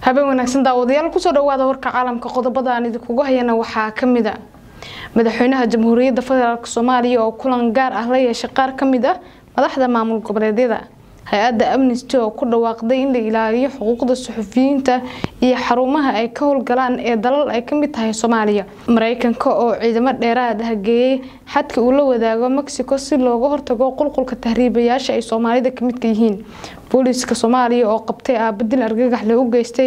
habeen wanaagsan daawadayaal kusoo dhawaada warka caalamka qodobada aan idinkugu hayana waxaa kamid a madaxweynaha jamhuuriyadda federaalk soomaaliya oo kulan gaar ah la yeeshay qaar kamid ah madaxda maamul goboleedyada hay-adda amnesty oo ku dhawaaqday in la ilaaliyo xuquuqda suxufiyiinta iyo xarumaha ay ka howlgalaan ee dalal ay kamid tahay soomaaliya mareykanka oo ciidamo dheeraad ah geeyey xadka uu la wadaago mexico si looga hortago qulqulka tahriibayaasha ay soomaalida kamidka yihiin booliiska soomaaliya oo qabtay aabadil argagax le u geystay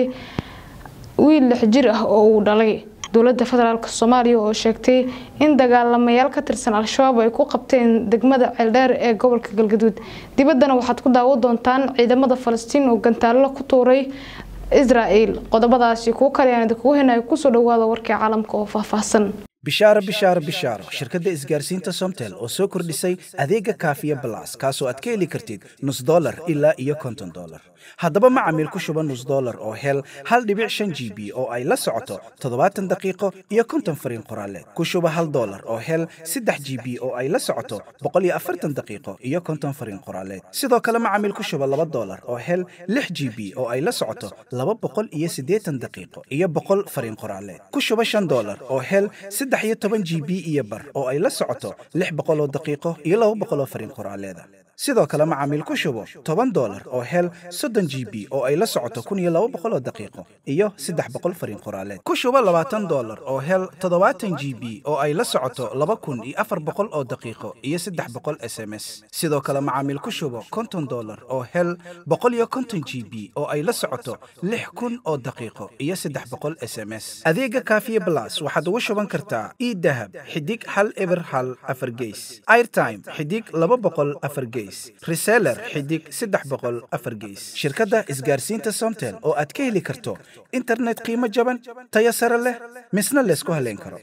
wiil lix jir ah oo uu dhalay dowlada federaalk soomaaliya oo sheegtay in dagaalamayaal ka tirsan al-shabaab ay ku qabteen degmada ceeldheer ee gobolka galgaduud dibaddana waxaad ku daawo doontaan ciidamada falastiin oo gantaallo ku tuuray israel qodobadaasi kuwo kale aan idinkugu henayo kusoo dhawaada warkii caalamka oo faahfaahsan bishaaro bishaaro bishaaro shirkadda isgaarsiinta somtel oo soo kordhisay adeega kaafiya balas kaasoo aad ka heli kartid nus dolar ilaa iyo konton dolar haddaba macamiil ku shuba nus dolar oo hel hal dhibic shan g b oo ay la socoto toddobaatan daqiiqo iyo konton fariin qoraaleed ku shuba hal dolar oo hel saddex g b oo ay la socoto boqol iyo afartan daqiiqo iyo konton fariin qoraaleed sidoo kale macamiil ku shuba laba dolar oo hel lix g b oo ay la socoto laba boqol iyo siddeetan daqiiqo iyo boqol fariin qoraaleed ku shuba shan dolar oo hel saddex iyo toban g b iyo bar oo ay la socoto lix boqol oo daqiiqo iyo laba boqol oo fariin qoraaleeda sidoo kale macaamiil ku shubo toban dolar oo hel soddon g b oo ay la socoto kun iyo laba boqol oo daqiiqo iyo saddex boqol fariin qoraaleed ku shubo labaatan dolar oo hel toddobaatan g b oo ay la socoto laba kun iyo afar boqol oo daqiiqo iyo saddex boqol s m s sidoo kale macaamiil ku shubo konton dolar oo hel boqol iyo konton g b oo ay la socoto lix kun oo daqiiqo iyo saddex boqol s m s adeega kaafiye blas waxaad ugu shuban kartaa idahab xidig hal eber hal afar geys airtime xidig laba boqol afar geys reseller xidig saddex boqol afar geys shirkadda isgaarsiinta somtel oo aad ka heli karto internet qiimo jaban tayo sare leh misna laysku haleyn karo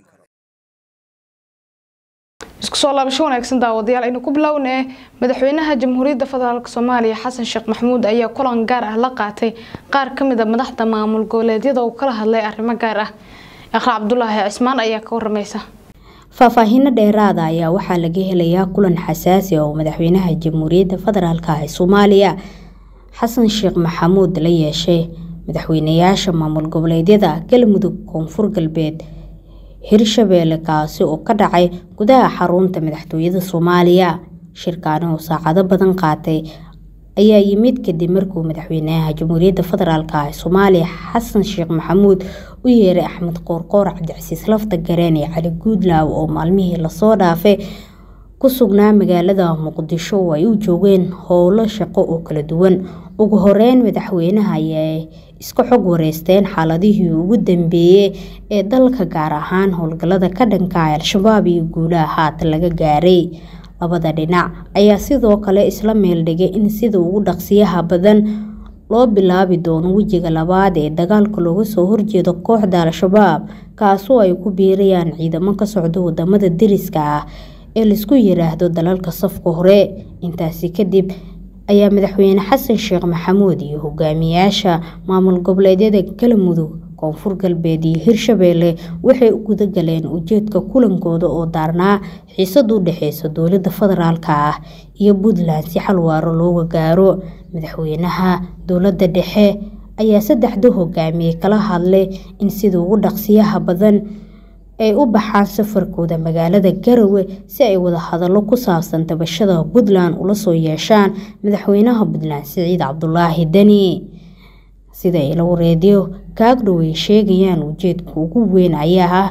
isku soo laabasho wanaagsan daawadayaal aynu ku bilownee madaxweynaha jamhuuriyadda federaalk soomaaliya xasan sheekh maxamuud ayaa kulan gaar ah la qaatay qaar kamid a madaxda maamul goboleedyada uu kala hadlay arrimo gaar ah iqra cabdulaahi cismaan ayaa ka waramaysa faahfaahiino dheeraada ayaa waxaa laga helayaa kulan xasaasi oo madaxweynaha jamhuuriyadda federaalk ah ee soomaaliya xasan sheekh maxamuud la yeeshay madaxweynayaasha maamul goboleedyada galmudug koonfur galbeed hirshabeelle kaasi oo ka dhacay gudaha xarunta madaxtooyada soomaaliya shirkaani oo saacado badan qaatay ayaa yimid kadib markuu madaxweynaha jamhuuriyadda federaalk ah ee soomaaliya xasan sheekh maxamuud u yeeray axmed qoorqoor cabdicasiis lafta gareen iyo cali guudlaaw oo maalmihii lasoo dhaafay ku sugnaa magaalada muqdisho oo ay u joogeen howlo shaqo oo kala duwan ugu horeyn madaxweynaha ayay iska xog wareysteen xaaladihii ugu dambeeyey ee dalka gaar ahaan howlgalada ka dhanka al-shabaab iyo guulaha haatan laga gaaray labada dhinac ayaa sidoo kale isla meeldhigay in sida ugu dhaqsiyaha badan loo bilaabi doono wejiga labaad ee dagaalka looga soo horjeedo kooxda al-shabaab kaasoo ay ku biirayaan ciidamo ka socda wadamada deriska ah ee laisku yiraahdo dalalka safka hore intaasi kadib ayaa madaxweyne xasan sheekh maxamuud iyo hogaamiyaasha maamul goboleedyada galmudug koonfur galbeed iyo hirshabeelle waxay u gudagaleen ujeedka kulankooda oo daarnaa xiisad u dhexeysa dowlada federaalk ah iyo puntland si xal waaro looga gaaro madaxweynaha dowlada dhexe ayaa saddexda hogaamiye kala hadlay in sida ugu dhaqsiyaha badan ay u baxaan safarkooda magaalada garowe si ay wadahadallo ku saabsan tabashada puntland ula soo yeeshaan madaxweynaha puntland siciid cabdulaahi deni sida ila wareedyo kaagdhow ay sheegayaan ujeedka ugu weyn ayaa ah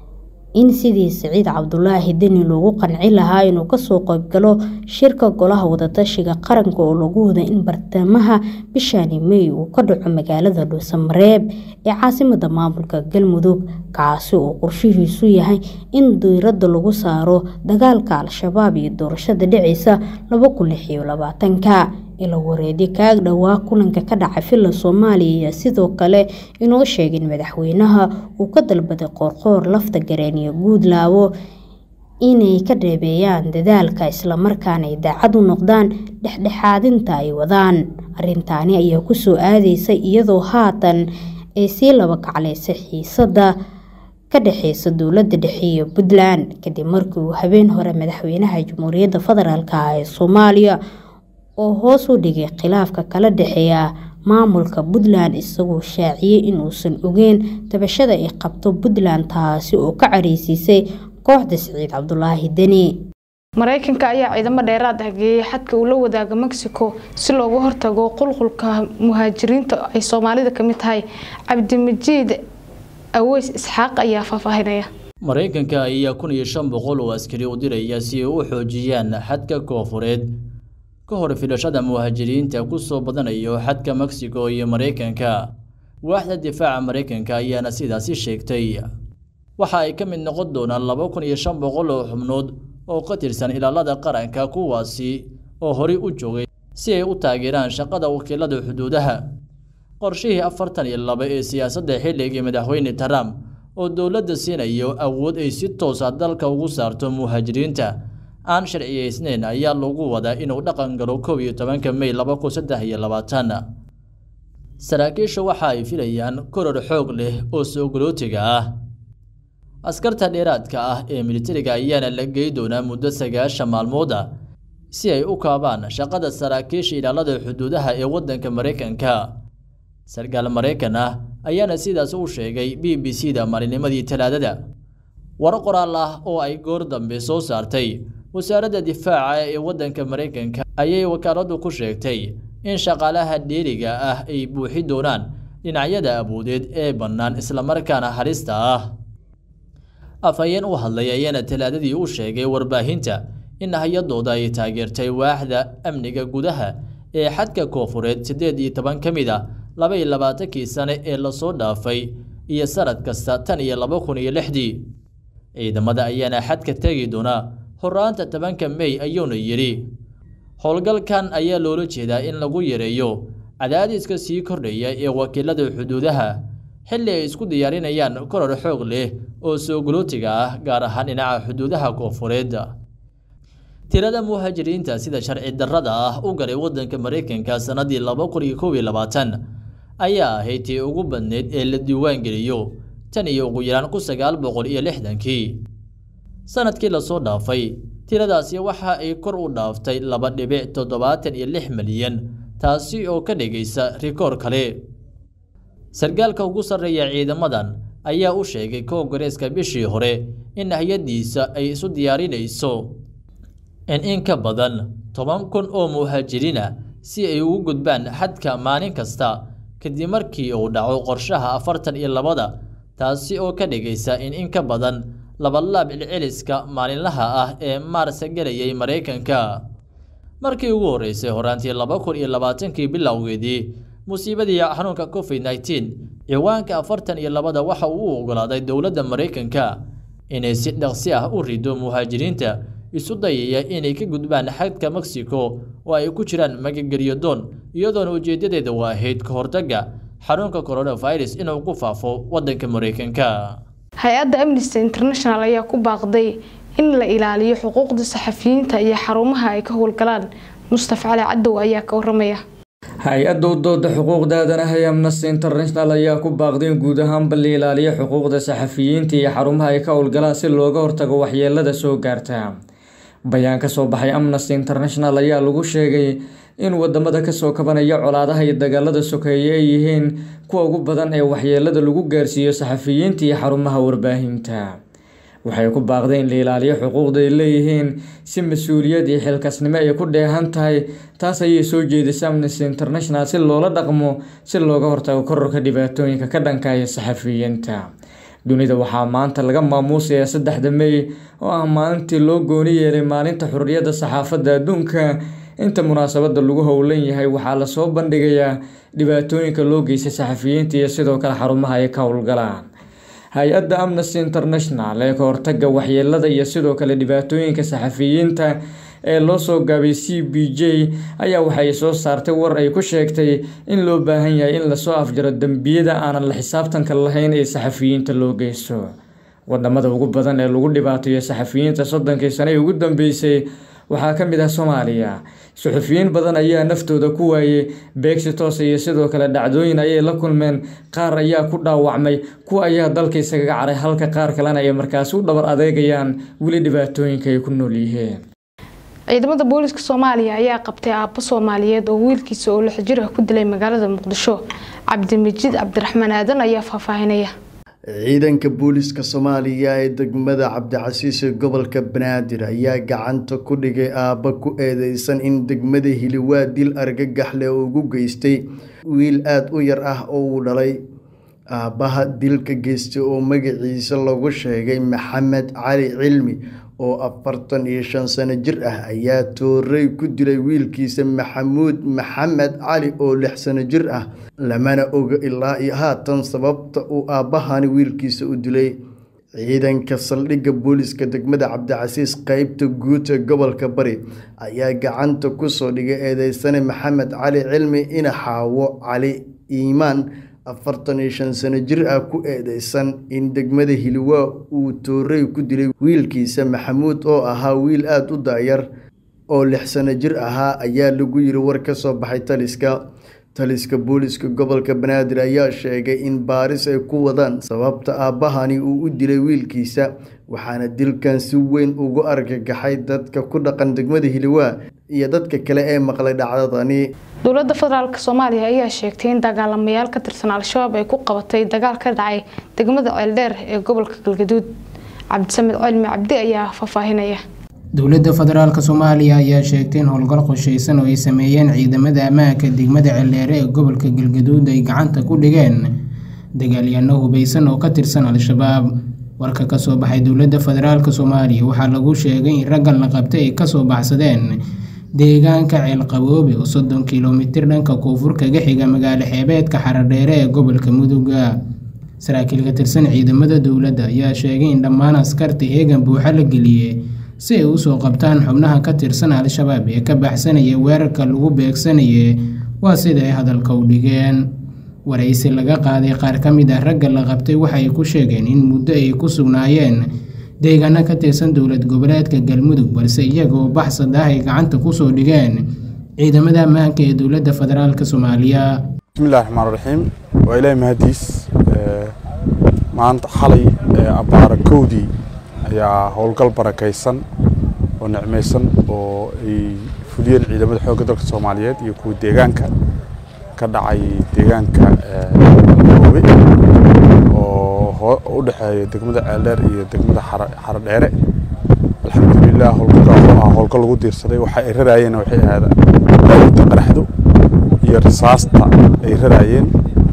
in sidii siciid cabdulaahi deni loogu qanci lahaa inuu kasoo qaybgalo shirka golaha wadatashiga qaranka oo lagu wada in bartamaha bishani mey uu ka dhaco magaalada dhuusamareeb ee caasimada maamulka galmudug kaasi oo qorshihiisu yahay in diirada lagu saaro dagaalka al-shabaab iyo doorashada dhiceysa ka ila wareedi kaag dhowaa kulanka ka dhaca villa soomaaliya ayaa sidoo kale inoo sheegin madaxweynaha uu ka dalbaday qoorqoor lafta gareen iyo guudlaawo inay ka dheebeeyaan dadaalka islamarkaana ay daacad u noqdaan dhexdhexaadinta ay wadaan arintaani ayaa kusoo aadeysa iyadoo haatan ay sii laba kacleysay xiisada ka dhexeysa dowlada dhexe iyo puntland kadib markii uu habeen hore madaxweynaha jamhuuriyadda federaalk ah ee soomaaliya oo hoos u dhigay khilaafka kala dhexeeya maamulka puntland isagoo shaaciyey inuusan ogeyn tabashada ay qabto puntland taasi oo ka careysiisay kooxda siciid cabdulaahi deni mareykanka ayaa ciidamo dheeraad ah geeyay xadka uu la wadaaga mexico si looga hortago qulqulka muhaajiriinta ay soomaalida kamid tahay cabdimajiid aweys isxaaq ayaa faahfaahinaya maraykanka ayaa kun iyo shan boqol oo askari u diraya si ay u xoojiyaan xadka koofureed ka hor filashada muhaajiriinta ku soo badanayo xadka mexico iyo maraykanka waaxda difaaca maraykanka ayaana sidaasi sheegtay waxa ay ka mid noqon doonaan laba kun iyo shan boqol oo xubnood oo ka tirsan ilaalada qaranka kuwaasi oo horey u joogay si ay u taageeraan shaqada wakiilada xuduudaha qorshihii afartan iyo laba ee siyaasadda xilligii madaxweyne trump oo dowladda siinayo awood ay si toosa dalka ugu saarto muhaajiriinta aan sharciyeysneyn ayaa lagu wadaa inuu dhaqan galo kow iyo tobanka mey laba kun saddex iyo labaatan saraakiishu waxa ay filayaan koror xoog leh oo soogolootiga ah askarta dheeraadka ah ee militariga ayaana la gey doonaa muddo sagaashan maalmood ah si ay u kaabaan shaqada saraakiisha ilaalada xuduudaha ee waddanka maraykanka sarkaal maraykan ah ayaana sidaas u sheegay b b c da maalinimadii talaadada war qoraal ah oo ay goor dambe soo saartay wasaaradda difaaca ee waddanka maraykanka ayay wakaaladu ku sheegtay in shaqaalaha dheeriga ah ay buuxi doonaan dhinacyada awoodeed ee bannaan islamarkaana halista ah afhayeen u hadlay ayaana talaadadii u sheegay warbaahinta in hay-adooda ay taageertay waaxda amniga gudaha ee xadka koofureed siddeed iyo toban ka mid a laba iyo labaatankii sane ee lasoo dhaafay iyo sanad kasta tan iyo laba kun iyo lixdii ciidamada ayaana xadka tegi doonaa horaanta tobanka mey ayuuna yidhi howlgalkan ayaa loola jeedaa in lagu yareeyo cadaadiska sii kordhaya ee wakiilada xuduudaha xilli ay isku diyaarinayaan koror xoog leh oo soogolootiga ah gaar ahaan dhinaca xuduudaha koofureed tirada muhaajiriinta sida sharci darrada ah u galay waddanka maraykanka sannadii laba kun iyo kow iyo labaatan ayaa ahayd tii ugu badneyd ee la diiwaangeliyo tan iyo ugu yaraan kun sagaal boqol iyo lixdankii sanadkii lasoo dhaafay tiradaasi waxa ay kor u dhaaftay laba dhibic toddobaatan iyo lix milyan taasi oo ka dhigaysa rikoor kale sarkaalka ugu sarreeya ciidamadan ayaa u sheegay koongareeska bishii hore in hay-addiisa ay isu diyaarinayso in in ka badan toban kun oo muhaajiriina si ay ugu gudbaan xadka maalin kasta kadib markii uu dhaco qorshaha afartan iyo labada taasi oo ka dhigaysa in in ka badan labalaab cilciliska maalinlaha ah ee maarsa gelayay maraykanka markii ugu horreysay horaantii laba kun iyo labaatankii bilowgeedii musiibadii xanuunka covid nneteen ciwaanka afartan iyo labada waxa uu u ogolaaday dowladda maraykanka inay si dhaqsi ah u rido muhaajiriinta isu dayaya inay ka gudbaan xadka mexico oo ay ku jiraan magagelyo doon iyadoona ujeedadeeda waa ahayd ka hortagga xanuunka coronavirus inuu ku faafo waddanka maraykanka hay-adda amnesty international ayaa ku baaqday in la ilaaliyo xuquuqda saxafiyiinta iyo xarumaha ay ka howlgalaan mustafa cali cadow ayaa ka waramaya hay-adda u dooda xuquuqda aadanaha ee amnesty international ayaa ku baaqday in guud ahaanba la ilaaliyo xuquuqda saxafiyiinta iyo xarumaha ay ka howlgalaan si looga hortago waxyeelada soo gaarta bayaan ka soo baxay amnesty international ayaa lagu sheegay in wadamada kasoo kabanaya colaadaha iyo dagaalada sokeeye ay yihiin kuwa ugu badan ee waxyeelada lagu gaarsiiyo saxafiyiinta iyo xarumaha warbaahinta waxay ku baaqday in la ilaaliyo xuquuqda ay leeyihiin si mas-uuliyad iyo xilkasnimo ay ku dheehan tahay taas ayay soo jeedisay amnesty international si loola dhaqmo si looga hortago kororka dhibaatooyinka ka dhankaya saxafiyiinta dunida waxaa maanta laga maamuusayaa saddexda mey oo ah maalintii loo gooni yeelay maalinta xurriyadda saxaafadda adduunka inta munaasabada lagu howlan yahay waxaa lasoo bandhigayaa dhibaatooyinka loo geystay saxafiyiinta iyo sidoo kale xarumaha ay ka howlgalaan hay-adda amnesty international ee ka hortaga waxyeelada iyo sidoo kale dhibaatooyinka saxafiyiinta ee loo soo gaabay c b j ayaa waxay soo saartay war ay ku sheegtay in loo baahan yahay in lasoo afjaro dembiyada aanan la xisaabtanka lahayn ee saxafiyiinta loo geysto wadamada ugu badan ee lagu dhibaateeyo saxafiyiinta soddonkii sane ee ugu dambeysay waxaa ka mid ah soomaaliya suxufiyiin badan ayaa naftooda ku waayey beegsi toose iyo sidoo kale dhacdooyin ayay la kulmeen qaar ayaa ku dhaawacmay kuwa ayaa dalka iskaga caray halka qaar kalena ay markaasi u dhabar adeegayaan weli dhibaatooyinka ay ku nool yihiin ciidamada booliska soomaaliya ayaa qabtay aabbo soomaaliyeed oo wiilkiisa oo lix jir ah ku dilay magaalada muqdisho cabdimajid cabdiraxmaan aadan ayaa faahfaahinaya ciidanka booliska soomaaliya ee degmada cabdicasiis ee gobolka banaadir ayaa gacanta ku dhigay aabba ku eedeysan in degmada hiliwaa dil argagaxle ugu geystay wiil aada u yar ah oo uu dhalay aabbaha dilka geystay oo magaciisa lagu sheegay maxamed cali cilmi oo afartan iyo shan sano jir ah ayaa toorey ku dilay wiilkiisa maxamuud maxamed cali oo lix sano jir ah lamana oga ilaa iyo haatan sababta uu aabbahani wiilkiisa u dilay ciidanka saldhigga booliska degmada cabdicasiis qeybta guud ee gobolka bari ayaa gacanta kusoo dhigay eedeysane maxamed cali cilmi ina xaawo cali iimaan afartan iyo shan sano jir ah ku eedeysan in degmada hiliwaa uu toorey ku dilay wiilkiisa maxamuud oo ahaa wiil aada u daayar oo lix sano jir ahaa ayaa lagu yiri war ka soo baxay taliska taliska booliska gobolka banaadir ayaa sheegay in baaris ay ku wadaan sababta aabbahani uu u dilay wiilkiisa waxaana dilkan si weyn ugu argagaxay dadka ku dhaqan degmada hiliwaa iyo dadka kale ee maqlay dhacdadani dowladda federaalk soomaaliya ayaa sheegtay in dagaalamayaal ka tirsan al-shabaab ay ku qabatay dagaal ka dhacay degmada ceeldheer ee gobolka galgaduud cabdisamed cilmi cabdi ayaa faahfaahinaya dowladda federaalk soomaaliya ayaa sheegtay in howlgal qoshaysan oo ay sameeyeen ciidamada ammaanka degmada ceeldheere ee gobolka galgaduud ay gacanta ku dhigeen dagaalyaano hubeysan oo ka tirsan al-shabaab warka kasoo baxay dowladda federaalk soomaaliya waxaa lagu sheegay in raggan la qabtay ay kasoo baxsadeen deegaanka ceelqaboobe oo soddon kilomitir dhanka koonfur kaga xiga magaalo xeebeedka xaradheere ee gobolka muduga saraakiil ka tirsan ciidamada dowladda ayaa sheegay in dhammaan askarta heegan buuxa la geliyey si ay usoo qabtaan xubnaha ka tirsan al-shabaab ee ka baxsanaya weerarka lagu beegsanayay waa sida ay hadalka u dhigeen waraysi laga qaaday qaar ka mid ah ragga la qabtay waxay ku sheegeen in muddo ay ku sugnaayeen deegaano ka tirsan dowlad goboleedka galmudug balse iyagoo baxsad ah ay gacanta kusoo dhigeen ciidamada ammaanka ee dowladda federaalk soomaaliya bismillahi raxmaan raxiim waa ilaahi mahadiis maanta xalay abbaara kowdii ayaa howlgal barakaysan oo nicmaysan oo ay fuliyeen ciidamada xoogga dalka soomaaliyeed iyo kuwa deegaanka ka dhacay deegaanka oobe oo u dhexeeya degmada ceeldheer iyo degmada xaradheere alxamdulilah howlgalkaas oo ah howlgal lagu diirsaday waxa ay raraayeen waxay ahaada daawinta qaraxdo iyo rasaasta ay raraayeen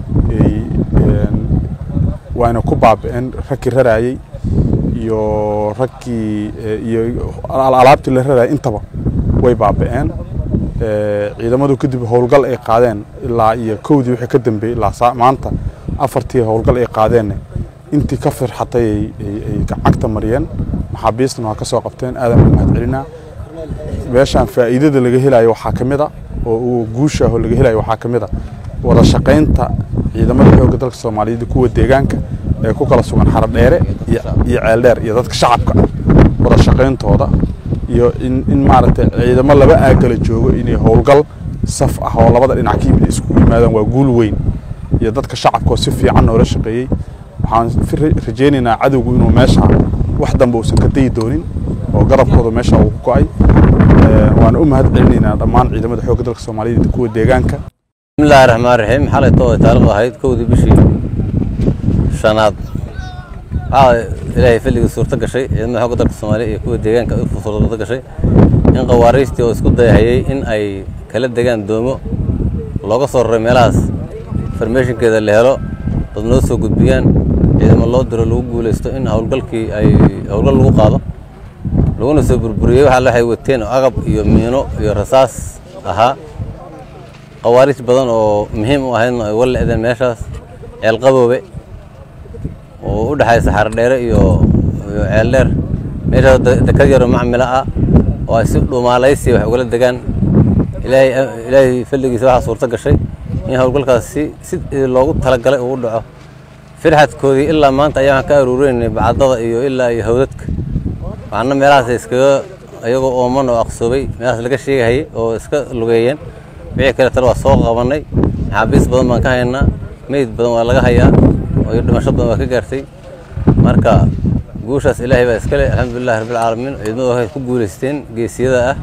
waana ku baabi'een raggii raraayey iyo raggii iyo alaabtii la raraayay intaba way baabi'een ciidamadu kadib howlgal ay qaadeen ilaa iyo kowdii wixii ka dambeeyey ilaa maanta afartii howlgal ay qaadeen intii ka firxatay ay cagta mariyeen maxaabiistana waa ka soo qabteen aadan u mahad celinaa meeshaan faa'iidada laga helayo waxaa ka mid a oo uu guusha ah oo laga helayo waxaa ka mid a wada shaqaynta ciidamada xoogga dalka soomaaliyeed kuwa deegaanka ee ku kala sugan xaradheere iyo ceeldheer iyo dadka shacabka wada shaqayntooda iyo in maaragtay ciidamo laba aagala joogo inay howlgal saf ah oo labada dhinac ka yimid iskugu yimaadaan waa guul weyn iyo dadka shacabka oo si fiican noola shaqeeyey waxaan rajaynaynaa cadowgu inuu meesha wax dambe uusan ka dayi doonin oo garabkooda meesha uu ku go'ay waana u mahad celinaynaa dhammaan ciidamada xoogga dalka soomaaliyeed iyo kuwa deegaanka bismillahi raxmaan raxiim xalayto ay taariikhdu ahayd kowdii bishii shanaad waxaa ilaahay filligii suurto gashay ciidamada xoogga dalka soomaaliya iyo kuwa deegaanka suurto gashay in qawaariistii oo isku dayahayey in ay kala degaan doomo looga soo raray meelahaas farmeeshinkeeda la helo dad noo soo gudbiyaan ciidamo loo diro lagu guulaysto in howlgalkii ay howlgal lagu qaado laguna soo burburiyey waxa waxay wateen agab iyo miino iyo rasaas ahaa qawaariis badan oo muhiim u ahaydna ay wala le'deen meeshaas ceelqaboobe oo u dhexaysa xaradheere iyo iyo ceeldheer meeshaas dekad yaro macmila ah oo ay si dhumaalaysi wax ugala degaan ilaahay ilaahay falligiisa waxaa suurto gashay in howlgalkaas si si loogu talagalay uu dhaco firxadkoodii ilaa maanta ayaan ka aruureynay bacdada iyo ilaa iyo hawdadka waxaana meelahaas iskaga iyagoo ooman oo aqsoobay meelahaas laga sheegahayay oo iska lugeeyeen wixii kale tale waa soo qabanay maxaabiis badan baan ka haynaa meyd badan waa laga hayaa oo iyo dhimasho badan waa ka gaartay marka guushaas ilaahay baa iskale alxamdulilahi rabbilcaalamiin ciidamadu waxay ku guulaysteen geesiyada ah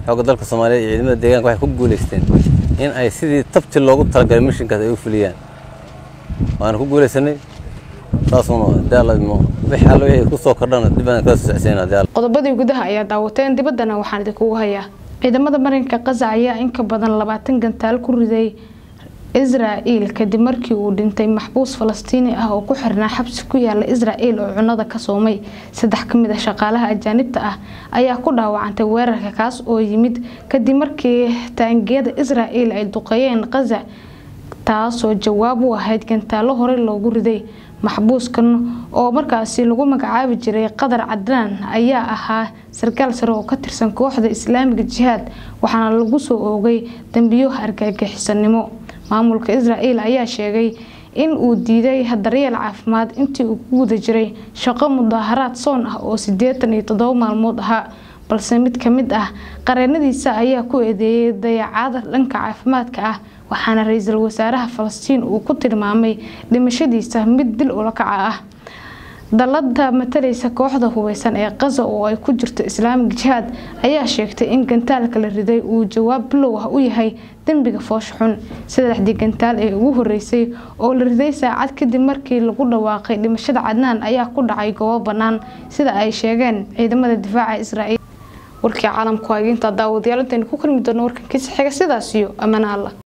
xoogga dalka soomaaliya iyo ciidamada deegaanka waxay ku guulaysteen in ay sidii tabti loogu talagalay mishinkaas ay u fuliyaan waana ku guulaysanay saasuna daalmo wix alle wixii ku soo kordhana dib aan kala socodsiinaa daal qodobadii gudaha ayaa daawateen dibaddana waxaan idinkugu hayaa ciidamada marinka qaza ayaa in ka badan labaatan gantaal ku riday israa'il kadib markii uu dhintay maxbuus falastiini ah oo ku xirnaa xabsi ku yaala israa'il oo cunada ka soomay saddex ka mid a shaqaalaha ajaanibta ah ayaa ku dhaawacantay weerarka kaas oo yimid kadib markii taangiyada israa'il ay duqeeyeen qaza taasoo jawaab u ahayd gantaalo hore loogu riday maxbuuskan oo markaasi lagu magacaabi jiray qadar cadnaan ayaa ahaa sarkaal sare oo ka tirsan kooxda islaamiga jihaad waxaana lagu soo oogay dambiyo argagixisanimo maamulka israa'il ayaa sheegay in uu diiday daryeel caafimaad intii uu ku guda jiray shaqo mudaaharaad soon ah oo sideetan iyo toddoba maalmood ahaa balse mid ka mid ah qareenadiisa ayaa ku eedeeyay dayacaada dhanka caafimaadka ah waxaana ra-iisul wasaaraha falastiin uu ku tilmaamay dhimashadiisa mid dil ulakaca ah dalada matalaysa kooxda hubeysan ee qaza oo ay ku jirto islaamig jihaad ayaa sheegtay in gantaalka la riday uu jawaab bilow ah u yahay dembiga foosha xun saddexdii gantaal ee ugu horeysay oo la riday saacad kadib markii lagu dhawaaqay dhimashada cadnaan ayaa ku dhacay goobo bannaan sida ay sheegeen ciidamada difaaca israa'iil warkii caalamku hageynta daawadayaal intaynu ku kulmi doono warkankiisa xiga sidaas iyo ammaan alla